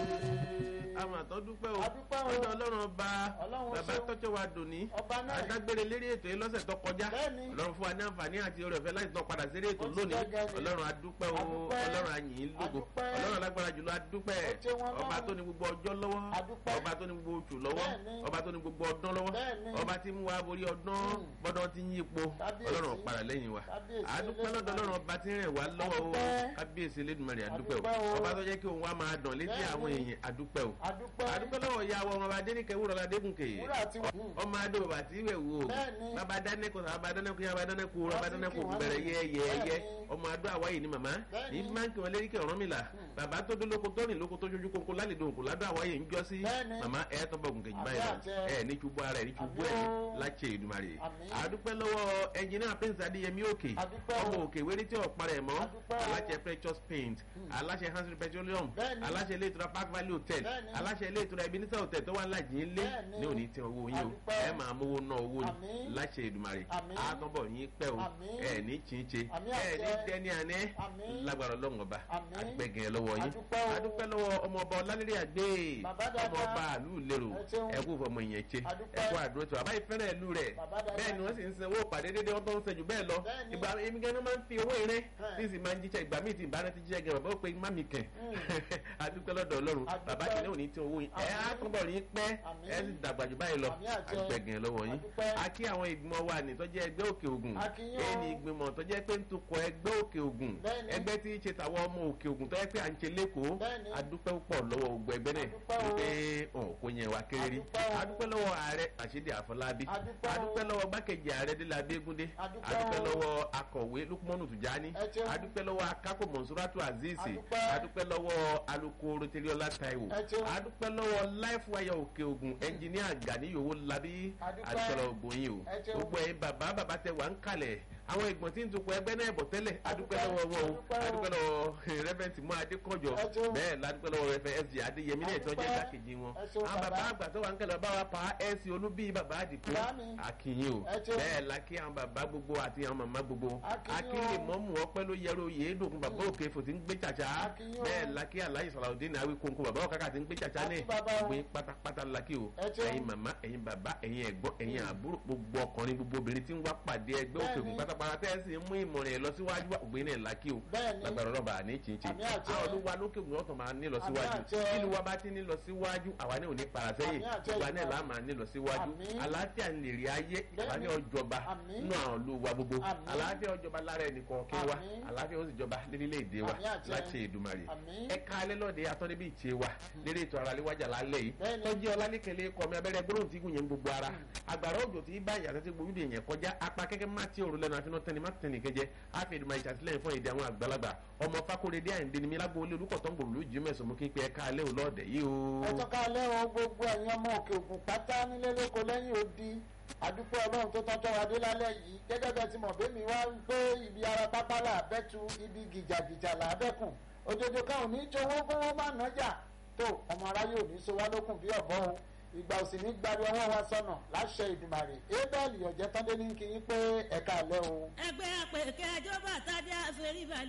àwọn àtọ́ dúpẹ́ o Adúpẹ́ o. ọjọ́ ọlọ́run ọba Ọlọ́run bàbá ṣeun. tọ́jọ́ wa dòní Ọba náà. adágbére lérí ètò yìí lọ́sẹ̀ tó kọjá Bẹ́ẹ̀ni. ọlọ́run fún wa ní àǹfààní àti oore ọ̀fẹ́ láti tán padà sí eré ètò Ó ti lónìí gẹ́gẹ́ ni. ọlọ́run adúpẹ́ o Adúpẹ́. ọlọ́run àyìn lógo Adúpẹ́. ọlọ́run alágbára jùlọ adúpẹ́ Ó ṣe wọn ọba lọ́run. tó ní gbogbo ọjọ́ lọ́wọ́ Adúpẹ́. ọba tó ní gbogbo oṣù lọ́wọ́ Bẹ́ẹ̀ni. ọba tó ní gbogbo ọdún lọ́wọ́ Bẹ́ẹ̀ni. ọba tí mú wa borí ọdún Mm. bọ́dọ̀ ti ń yípo Kábíyèsí. ọlọ́run padà lẹ́yìn wa Kábíyèsí adúpẹ́ lọ́dọ̀ Elédùmarè. ọlọ́run ọba tí ń rìn wá lọ́wọ́ o Adúpẹ́. kábíyèsí Elédùmarè adúpẹ́ Adúpẹ́ o o. ọba tó jẹ́ kí òun wa máa dàn létí Bẹ́ẹ̀ni. àwọn èèyàn adúpẹ́ o adúpẹ́ adúpẹ́ lọ́wọ́ ìyá wa ọmọ adéníkẹ́ wúrọ̀ ládégúnkè wúrà tí wọ́n. ọmọ adó bàbá tí ìwẹ̀ wò Bẹ́ẹ̀ni. bàbá dánẹ́kọ̀ bàbá dánẹ́kọ̀ yá bàbá dánẹ́kọ̀ Wọ́n bàbá ti dánẹ́kọ̀ kí wọ́n bẹ̀rẹ̀ ní. yẹ́yẹ́yẹ́ Bẹ́ẹ̀ni. ọmọ adó àwáyé ni màmá Bẹ́ẹ̀ni. ní máa ń kí wọn lérí kí ọ̀rọ̀ mi là bàbá tó dún lóko tó rìn lóko tó ṣojú kókó lálẹ́ dòǹkò ládùn àwáyé ń jọ sí Bẹ́ẹ̀ni. màmá ẹ̀ tó bọ̀ gùnkè jù báyìí Àmì lọ àjẹ. ẹ̀ ní ṣubú ara ẹ̀ ní ṣubú Àmì ẹ̀ o. láṣẹ Èdùmàrè Àmì. àdúpẹ́ lọ́wọ́ ẹnjìnìá prince adéyẹmí òkè Adúpẹ́ o. ọmọ òkè wéré tí ọ̀pá rẹ̀ mọ́ Adúpẹ́ o. aláṣẹ precious paint aláṣẹ hansel petroleum Bẹ́ẹ̀ni. aláṣẹ ilé ìtura park valley hotel Bẹ́ẹ̀ni. aláṣẹ ilé ìtura ebenezer hotel tó wà lájì ń lé Bẹ́ẹ̀ni. ní òní tí owó yín o Adúpẹ́. ẹ máa mówó ná owó ni Àmín. láṣẹ Èdùmàrè Àmín. àtọ́bọ̀ yín pẹ́ o Àmín. ẹ ní chinche Àmín ẹ ní àṣẹ. dẹni àná Àmín. lágbára ọlọ́run ọba Àmín. àgbẹ̀gẹ̀ lọ́wọ́ yín Adúpẹ́ o. adúpẹ́ lọ́wọ́ ọmọ ọba ọlálẹ́rẹ́ àgbẹ̀ Bàbá dáadáa. ọmọ ọba àlú lérò Ẹ ṣeun. ẹ kú fọmọ ìyẹn ṣe Adúpẹ́. ẹ kú àdúró tó àbáyé fẹ́ràn ìlú rẹ̀ Bàbá dáadáa. bẹ́ẹ̀ ni wọ́n sì ń sanwó pàdé dédé wọ́n tó ń sẹ́jú bẹ́ẹ̀ lọ Bẹ́ẹ̀ni. ìgbà èmi gan-an máa ń fi owó eré Ẹ̀. tí sì máa ń jíṣẹ́ ìgbà míì tí ìbára ti jíṣẹ́ gan bàbá ó pe má mi kẹ̀ adúpẹ́ lọ́dọ̀ ọlọ́run Adúpẹ́. bàbá kìnìún òní tí owó yín ẹ á Àmín. túbọ̀ rí pẹ́ Àmín. ẹ sì dàgbà jù báyìí lọ Àmín àjẹ. àgbẹ̀gẹ̀ lọ́wọ́ yín Adúpẹ́. a kí àwọn ìgbìmọ̀ wa ní tọ́jú ẹgbẹ́ òkè ògùn A kí yín o. èyí ni ìgbìmọ̀ tó jẹ́ pé ń tukọ̀ ẹgbẹ́ òkè ògùn Bẹ́ẹ̀ni. ẹgbẹ́ tí í ṣe tàwọn ọmọ òkè ògùn tó yẹ pé à ń ṣe lẹ́kọ̀ọ́ Bẹ́ẹ̀ni. adúpẹ́ púpọ̀ lọ́wọ́ gbogbo ẹgbẹ́ náà Adúpẹ́ o. wípé ọ̀ kò yẹn wá kéré rí Adúpẹ́ o. adúpẹ́ lọ́wọ́ ààrẹ àṣídì àfọlábí Adúpẹ́ o. adúpẹ́ lọ́wọ́ gbákejì ààrẹ délé abégúndé Adúpẹ́ adúpẹ́ o. lọ́wọ́ akọ̀wé lukumanu tùjání Ẹ ṣeun. adúpẹ́ lọ́wọ́ akápò mọ̀nsúrátù azeez Adúpẹ́. adúpẹ́ lọ́wọ́ alukoro tẹlẹ́ọlá taiwo Ẹ ṣeun. adúpẹ́ lọ́wọ́ life wire òkè ògùn ẹnjìníà gani yòówó labí Adúpẹ́. adúpẹ́ lọ́wọ́ gbòyìn o Ẹ ṣeun. gbogbo ẹ̀yin bàbá bàbá tẹ wà ń kalẹ̀ àwọn ìgbọ̀n tí ń tukọ̀ ẹgbẹ́ náà bọ̀ tẹ́lẹ̀ adúpẹ́ Adúpẹ́. lọ́wọ́ wọn o Adúpẹ́ o. adúpẹ́ lọ́wọ́ rẹ́fẹ̀ntì mú adékọ̀jọ Ẹ ṣeun. bẹ́ẹ̀ ládùúpẹ́ lọ́wọ́ rẹ́fẹ̀ sg adéyẹmí náà tó jẹ́ Adúpẹ́. dákejì wọn Ẹ ṣeun, àwọn bàbá bàbá. àgbà tó wà ń kẹlẹ̀ bá wa pa ẹ̀sìn olúbí bàbá àdìpọ̀ Bàámi. àkìyìn o Ẹ ṣeun. bẹ́ẹ̀ la kí àwọn bàbá gbogbo àti àwọn màmá gbogbo Akínyìn o. akínyìn mọ́mú ọpẹ́ ló yẹrọ yéédòkun bàbá òkè fò tí ń gbé tsàtsà Akínyìn o. bẹ́ẹ̀ la kí aláyè sọ̀rọ̀ ní àwí kónkó bàbá òkàkà tí ń gbé tsàtsà ní Akí bàbá o. gbé pátápátá la kí o Ẹ ṣeun. ẹ̀yin màmá ẹ̀yin bàbá ẹ̀yin ẹ̀gbọ́n ẹ̀yin àbúrò gbogbo ọkùnrin gbogbo obìnrin tí ń wá pàdé ẹgbẹ́ òkè ògùn Bẹ́ẹ̀ni. pátápátá tẹ́ ẹ sì ń mú ìmọ̀ràn ẹ̀ lọ síwájú ògbé náà la kí o Bẹ́ẹ̀ni. lágbára ọlọ́ba àní chinchin Àmì àjẹ. àwọn olúwa lókè ògùn ọ̀tọ̀ máa ní lọ Àmì síwájú àjẹ. kí ìlú wa bá ti ní lọ síwájú àwa ní òní parasẹ́yìn Àmì àjẹ ìgbà náà ìgbà. la máa ní lọ síwájú Àmì. àlàáfíà ń lè rí ayé àwa ní Bẹ́ẹ̀ni. ọjọba Àmì. nínú àwọn olúwa gbogbo Àmì. àlàáfíà ọjọba lára ẹnìkan kí wa Àmì. àlàáfíà ó sì jọba lérílẹ̀‐èdè wa Àmì àjẹ. láti Èdùmàrè Àmì. ẹ̀ka alẹ́ lọ́dẹ atọ́nibí ìtì wa lérí ètò ara léwájà lálẹ́ yìí Bẹ́ẹ̀ni. tọ́jú ọlálẹ́kẹ̀lẹ́ kọ́ mi abẹ́rẹ́ gbólóhùn tí gùn yẹn gbogbo ara àgbàrá òjò tí bá ìyàtọ̀ tí gbòmídìí yẹn kọjá apá kẹ́kẹ́ má ti òrùlẹ̀ náà àfinà tẹni má tẹni kẹjẹ àfi Èdùmàrè ìṣàtìlẹ́yìn fún èdè àwọn àgbàlagbà ọmọ Fákóredé Àyìndé ni mi lágbo olé olùkọ̀tọ́ gbòòrò lójú mẹ́sàn-án mú kí n pe ẹ̀ka alẹ́ òlọ́ọ̀dẹ̀ yìí o. ẹ tọ́ka lẹ́wọ̀n gbogbo ẹ̀yin ọmọ òkè ògùn pátá nílé lóko lẹ́yìn odi àdúpẹ́ ọlọ́run tó tọ́jọ́ wa dé lálẹ́ yìí gẹ́gẹ́ bẹ́ẹ̀ ti mọ̀ bẹ́mi wá ń pé ibi ara pápá là bẹ́tu ibi gìjàgìjà là bẹ́kùn òjòjò kan ò ní í jowó kówó má nájà tó ọmọ aráyé ò ní í so wá lókùn bí ọ̀bọ o ìgbà òsì ní gbari ọwọ́ wa sọnà láṣẹ ìdùmàrè ébẹ́ẹ̀lì ọ̀jẹ̀tọ́ndé ní kí yín pé ẹ̀ka àlẹ́ o. ẹgbẹ́ àpèkẹ́ ẹjọ́ bàtà dé àfẹ́rí balẹ̀.